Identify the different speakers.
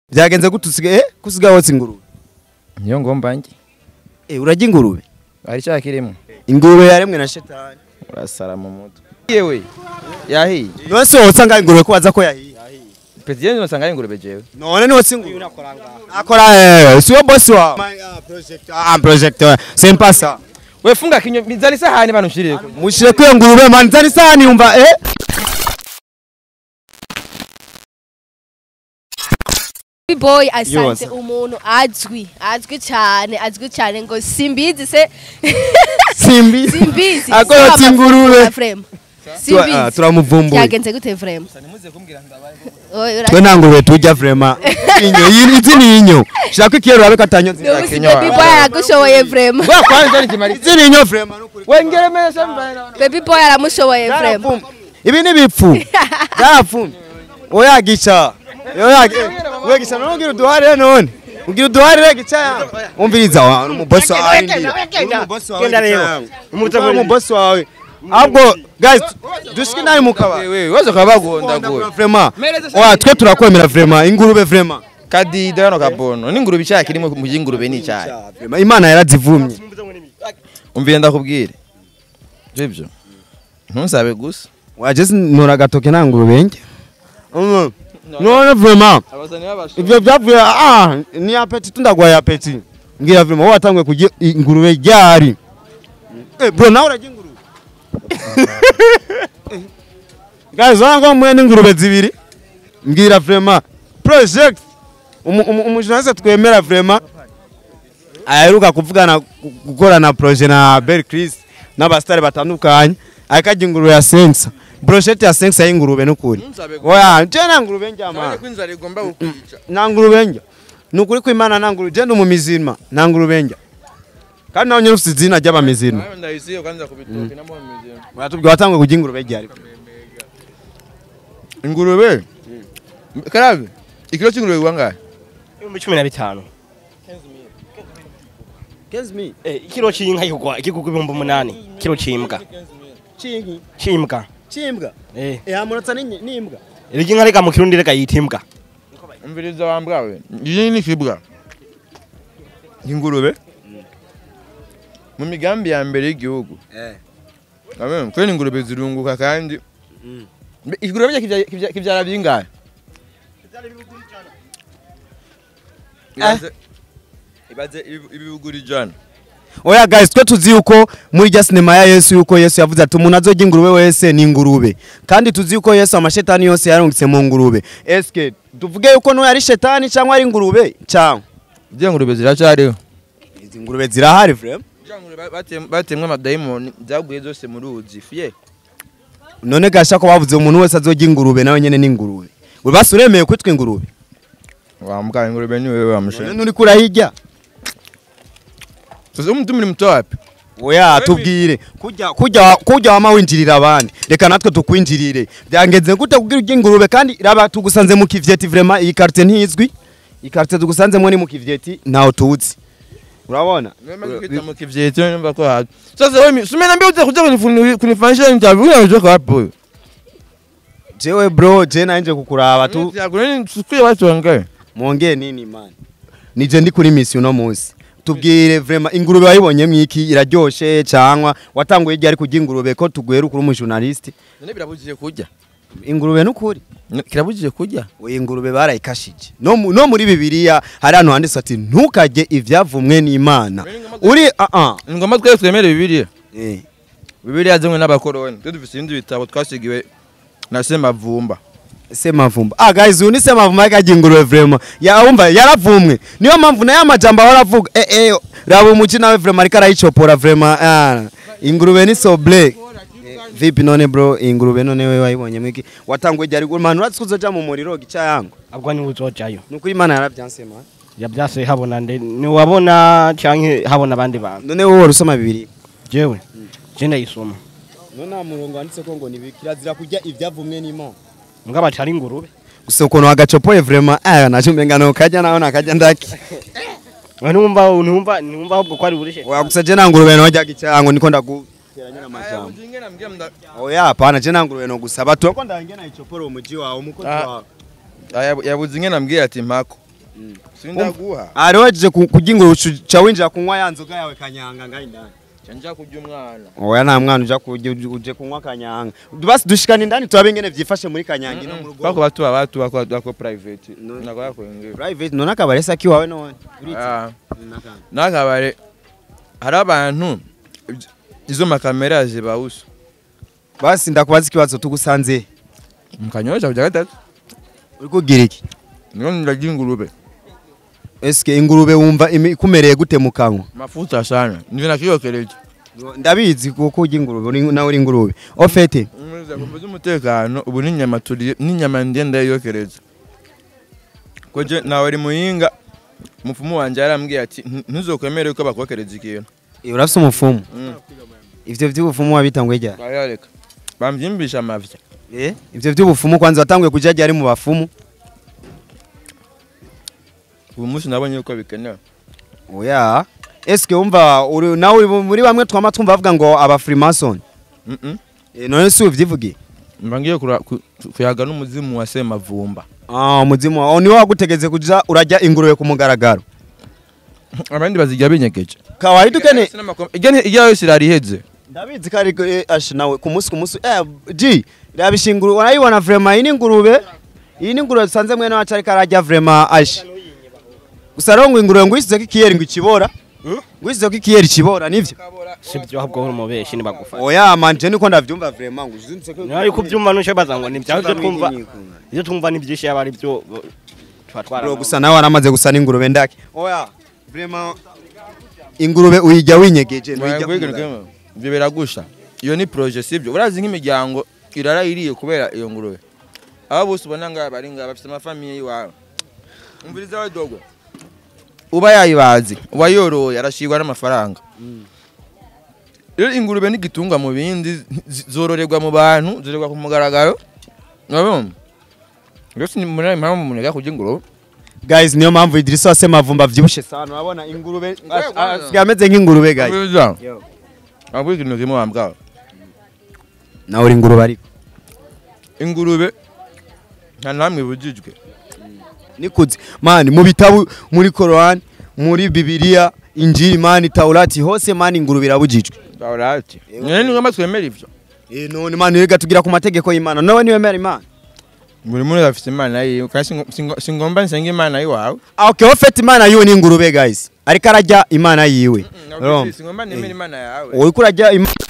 Speaker 1: byagenze gute usigaye eh kusigaye wotsa ingurube
Speaker 2: niyo ngomba njye
Speaker 1: eh urajya ingurube
Speaker 2: hari icyaha kirimo
Speaker 1: ingurube yaremwe na shetani
Speaker 2: urasara mu mutwe yewe yahiye
Speaker 1: none se wotsa ngaho ingurube ko waza ko yahiye
Speaker 2: petiyeni nosanga ari ingurube jewe
Speaker 1: none ni wotsa ingurube akora eh si wo boss wawe ah project ah project c'est pas ça
Speaker 2: we funga kinyo mizani sahani bano nshirire
Speaker 1: mushire kwiyo ngurube man zani sani umva eh
Speaker 3: boy asanze
Speaker 1: Yoza.
Speaker 3: umuntu azwi azwi cyane azwi cyane ngo simbizi se
Speaker 1: simbi
Speaker 3: simbizi
Speaker 1: Ako yotsa ingurube.
Speaker 3: frame
Speaker 1: Tura- ah,
Speaker 3: simbizi
Speaker 1: turamuvumbuye
Speaker 3: byagenze gute frame Oy, ura-
Speaker 1: twe nta ngurube tujya vraiment inyo iyi izi ni inyo shaka ikiyero urabe katanyo
Speaker 3: Ubu si
Speaker 2: Kenya
Speaker 3: baby
Speaker 2: wa-
Speaker 3: boy aragushoboye frame
Speaker 2: wa kwanza ni kimari
Speaker 1: izi ni inyo vraiment nukuri
Speaker 2: wengere mese mbana
Speaker 3: baby boy aramushoboye frame
Speaker 1: Byarapfumye. ibi ni bipfu byarapfumye oya gica oya we gica none ugira uduharire none ugira uduharire gica ya umviriza wa umubosi wawe ndira umubosi wawe
Speaker 4: Genda rero.
Speaker 1: gica
Speaker 4: Umuta
Speaker 1: yangu.
Speaker 4: muri-
Speaker 1: umubosi wawe ahubwo guys dushike nawe mukaba
Speaker 2: wewe wazo kabagonda go
Speaker 1: vraiment oya twe turakwemera vraiment ingurube vraiment
Speaker 2: kadida yano kabono n'ingurube icyaha kirimo mu y'ingurube ni icyaha
Speaker 1: Vraiment, imana yarazivumye
Speaker 2: umvire ndakubwire sibyo ntusabe gusa
Speaker 1: wajeze ntora agatoke nta ngurube njye none vraiment
Speaker 2: abazani babasha
Speaker 1: ivyo vyavuye ah ni apeti tundagwaye apeti ngira vraiment wowe watanguye kurya ingurube ryari eh bro nawe urarya ingurube Eh, guys wango mwe n'ingurube zibiri mbwira vraiment project umu- umu- umujournaliste twemera vraiment aheruka kuvugana gu- gukorana projet na Bel Chris n'abastari batandukanye akarya ingurube ya sensa brochette ya sensa y'ingurube n'ukuri oya je na ngurube njyama
Speaker 2: kwinzara igomba kukwica
Speaker 1: nta ngurube njya ni ukuri kw'imana nta ngurube genda umumizirima nta ngurube njya kandi nawe nyine ufite izina ry'abamizirima
Speaker 2: ndayisiyo kandi akubitoke namwameze
Speaker 1: uratubwira watanguye kurya ingurube ryari
Speaker 2: ingurube karabe ikiro cy'ingurube wangahe
Speaker 4: ibihumbi cumi na bitanu Eh, ikiro c'inka kigwa ikigugu ibihumbi umunani kiro c'imbwa
Speaker 1: cinki
Speaker 4: c'imbwa
Speaker 1: cimbwa
Speaker 4: eh
Speaker 1: ehamuratsa n'imbwa
Speaker 4: iryo inka reka mu kirundi reka yita imbwa
Speaker 2: umviriza wambwawe iyi ni kibwa ingurube mu migambi ya mbere y'igihugu amen kwene ingurube zirunguka kandi Mbe, ingurube burya kivya- kivya- kivyara bingahe ibaze ibaze ibi- ibibugura ijana
Speaker 1: oya guys twe tuzi yuko muri rya sinema ya yesu yuko yesu yavuze ati umuntu azorya ingurube wese ni ingurube kandi tuzi yuko yesu amashetani yose yarungitse mu ngurube eske tuvuge yuko n'uwo ari shetani cyangwa ari ingurube cyangwa
Speaker 2: izo ngurube ziracyariho
Speaker 1: izi ngurube zirahari vraiment
Speaker 2: Izo ngurube batem- batemwe amadayimoni zaguye zose mu ruzi fiye
Speaker 1: none gasha ko bavuze umuntu wese azorya ingurube nawe nyene ni ingurube we basi uremeye kwitwa ingurube
Speaker 2: wambwa ingurube ni wewe wamushe
Speaker 1: none uri kurahirya
Speaker 2: sasa umtu muri mto wapi
Speaker 1: oya tubwire kujya kujya kujya wama winjirira abandi reka natwe tukwinjirire byangenze gute kugira urya ingurube kandi raba tugusanze mu kivyeti vraiment iyi carte ntizwi iyi carte tugusanzemo ni mu kivyeti ntaho tuzi urabona
Speaker 2: kwita mu kivyeti numva ko hazi sasa wewe sumena mbio uza kuja kunifuni- kunifanyisha interview unajoka hapo
Speaker 1: jewe bro je nanje kukuraba tu
Speaker 2: tu sikuye watu wangaye
Speaker 1: mwongeye nini man nije ndi kuri mission no munsi tubwire vraiment ingurube wayibonye mwiki iraryoshe cyangwa watanguye igihe ari kurya ingurube ko tuguhera ukuri umujournaliste
Speaker 2: none birabujije kurya
Speaker 1: ingurube n'ukuri
Speaker 2: kirabujije kurya
Speaker 1: we ingurube barayikashije no, mu- no muri bibiliya hari ahantu handitse ati ntukajye ivyavumwe n'imana uri uh -uh.
Speaker 2: ni ngombwa twese twemere bibiliya
Speaker 1: Eh.
Speaker 2: bibiliya zimwe n'abakoroni twe dufite ibindi bitabo twasigiwe na semavumba
Speaker 1: semavumba ah guys uyu ni semavumba yakajya ingurube vraiment yawumva yaravumwe niyo mpamvu nayo amajambo ahora avuga eh eh raba umuci nawe vraiment ariko arayicopora vraiment ah ingurube ni soble vipi none bro ingurube none we wayibonye mwiki watanguye igihe ari man uratse uzoja mu muriro gica yangu
Speaker 4: abwo ni uzojayo
Speaker 1: nuko imana yaravyanse man
Speaker 4: yabyase habona nde niwabona canke habona abandi bantu
Speaker 1: none wowe wari usoma bibiri
Speaker 4: jewe je ndayisoma
Speaker 1: none nta murongo wanditse ko ngo ni kirazira kurya ivyavumwe n'imana
Speaker 4: mbwa batari ingurube
Speaker 1: gusa ukuntu wagacopoye vraiment aya naje umenga no kajya naho nakajya ndaki
Speaker 4: numva numva numva ahubwo ko ari burishe
Speaker 1: wagusa je nta ngurube no jyaga icyango niko ndaguteranya n'amajambo oya hapana je nta ngurube no gusaba tu ko ndange na icoporo umuji wawe umukozi
Speaker 2: Ah.
Speaker 1: wawe
Speaker 2: yabuze ingene ambwira ati mpako sindaguha
Speaker 1: ari waje kurya ingurube uca winjira kunywa ya nzoga yawe kanyanga ngaho indani
Speaker 2: canja kurya umwana
Speaker 1: oya nta mwana uja kurya uje- uje kunywa kanyanga basi dushikana indani turabe ingene vyifashe muri kanyanga ino mu rugo
Speaker 2: bako batu batu bako bako private
Speaker 1: No.
Speaker 2: nako yakwengera
Speaker 1: private none akabare se akiwawe none
Speaker 2: Ah. n'akabare hari abantu izo makamera zibawusa
Speaker 1: basi ndakubaza ikibazo tugusanze
Speaker 2: mu kanyosha kuja gatatu
Speaker 1: uri kugira iki
Speaker 2: niyo ndarya ingurube
Speaker 1: eske ingurube wumva imi- ikumereye gute mu kanwa
Speaker 2: mafuta sana nivyo nakiyokereje
Speaker 1: ndabizi kuko urya ingurube uri- nawe uri ingurube ofete
Speaker 2: kumva z'umutekano ubu n'inyama turiye n'inyama ndiye ndayiyokereza koje nawe ari muyinga umupfumu wanje yarambwiye ati "Ntu- ntuzokwemere ko bakokereza ikintu
Speaker 1: urafise umufumu
Speaker 2: Mm.
Speaker 1: ivyo vy'ubufumu wabitanguye ryari
Speaker 2: bayareka bamvyimbisha amavya
Speaker 1: Eh, ivyo vy'ubufumu kwanza watanguye kuja ryari mu bafumu
Speaker 2: ubu munsi nabonye yuko bikenewe
Speaker 1: oya eske wumva uri nawe uri muri bamwe twama twumva bavuga ngo aba freemason
Speaker 2: Mhm.
Speaker 1: Eh, none si uvyivugiye
Speaker 2: mba ngiye kura- ku- kuyaga n'umuzimu wa semavumba
Speaker 1: ah umuzimu wawe niwe wagutegeze kuja urajya ingurube ku mugaragaro
Speaker 2: abandi bazirya binyegeje
Speaker 1: kawaida ukene
Speaker 2: irya yose irariheze
Speaker 1: ndabizi kari eh, ash nawe ku munsi ku munsi eh ji rabisha ingurube urayibona vraiment iyi ni ingurube iyi ni ingurube dusanze mwene wacu ariko arajya vraiment ash gusa rero ngo ingurube ngo uyisizeko ikiyeri ngo ikibora ngo uyisizeko ikiyeri ikibora nivyo
Speaker 4: sibyo ahubwo uri umubeshi ntibagufata
Speaker 1: oya manje niko ndavyumva vraiment ngo uzuntseko
Speaker 4: niba ariko ubyumva nushe baza ngo ni byawe ibyo twumva ibyo twumva ni byinshi yaba ari byo bo- tuba
Speaker 1: Bro,
Speaker 4: twaranawe
Speaker 1: gusa nawe waramaze gusa n'ingurube ndake oya vraiment ingurube uyijya winyegeje ntuyijya ku mugaragaro.
Speaker 2: ibyo biragusha iyo ni projet sibyo urazi nk'imiryango irara iriye kubera iyo ngurube aba bose ubona ngaba bari ngaba bafite amafamiye y'iwabo umviriza we dogwe uba yayibazi uwayoroye arashirwa n'amafaranga rero ingurube n'igitungwa mu bindi zi- zororerwa mu bantu zororerwa ku mugaragaro urabona rero muri ayo mpamvu umuntu ajya kurya ingurube
Speaker 1: guys niyo mpamvu Idrissa wase mavumba vyibushe sana urabona ingurube as- asigaye ameze nk'ingurube guys
Speaker 2: Umviriza.
Speaker 1: Yo.
Speaker 2: Wabwira ikintu kimwe wambwaho
Speaker 1: nawe uri ingurube ariko
Speaker 2: ingurube nta namwe ibujijwe
Speaker 1: nikuze mani mu bitabu muri Quran muri Bibiliya Injili mani Taurati hose mani ingurube irabujijwe
Speaker 2: Taurati nyene ni ngombwa twemera ivyo
Speaker 1: eh none mani rega tugira ku mategeko y'Imana nawe niwemera Imana
Speaker 2: buri muntu afite imana yiwe kandi singo- singo- singomba nsenga imana yiwawe
Speaker 1: ah okay ofete Imana yiwe ni ingurube guys ariko arajya Imana yiwe Urumva?
Speaker 2: singomba nemera imana yawe
Speaker 1: uriko urajya Imana